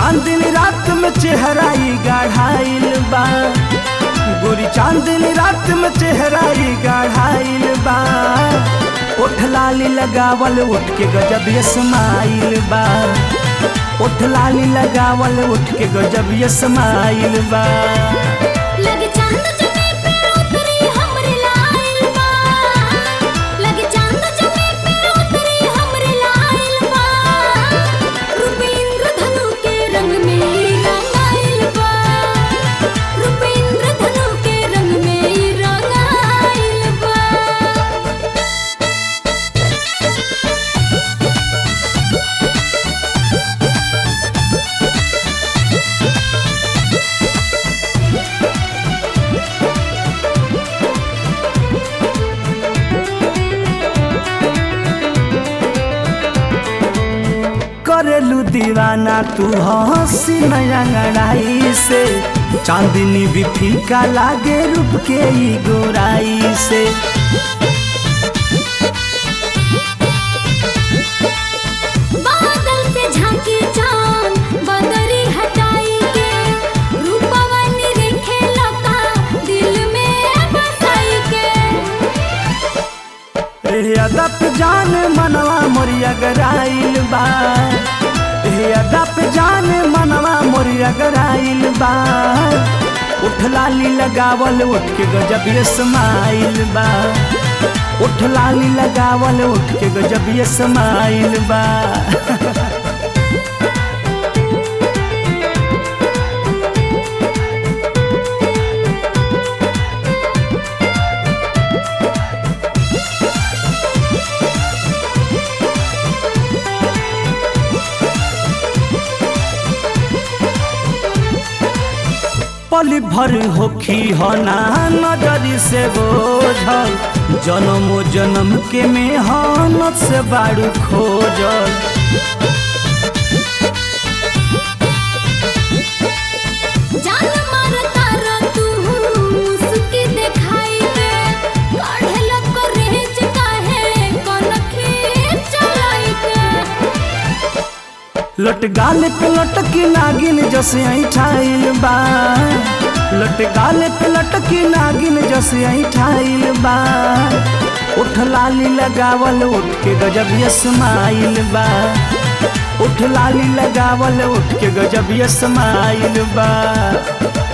चांदनी रात में चेहराई गाढ़ाइल बा गोरी चांदनी रात में चेहराई गाढ़ाइल बा ओठ लाली लगावल उठ के गजब ये समाइल बा ओठ लाली लगावल उठ के गजब ये समाइल बा लगे चांद जमी पे उतरी हमरे लाइल बा लगे चांद जमी पे उतरी हमरे लाइल बा रूपेंद्र धनु के रंग में रंगाइल बा रूपेंद्र धनु के रंग में रंगाइल बा करेलू दीवाना तू हंसी नया लड़ाई से चांदनी भी फीका लागे रूप के ई गोराई से बादल से झांकी चांद बदरी हटाई के रूपवन रेखे लका दिल में बसाई के ए अदप जान मनवा मोरिया गराइल बा ए अदप जान मनवा मोरिया गराइल बा उठ लाली लगावल उठ के गजब ये समाइल बा उठ लाली लगावल उठ के गजब ये समाइल बा पल भर होखी हना नजरी से बोझल जन्म जन्म के मेहनत से बारू खोजल जान मारता र तू मुस्की दिखाई के काढ़े लग रेज काहे कनखी चलाई के लट गाल पे लटकी नागिन जसे ऐठाइल बा लट गाल पे लटकी नागिन जसे ऐठाइल बा उठ लाली लगावल उठ के गजब ये समाइल बा उठ लाली लगावल उठ के गजब ये समाइल बा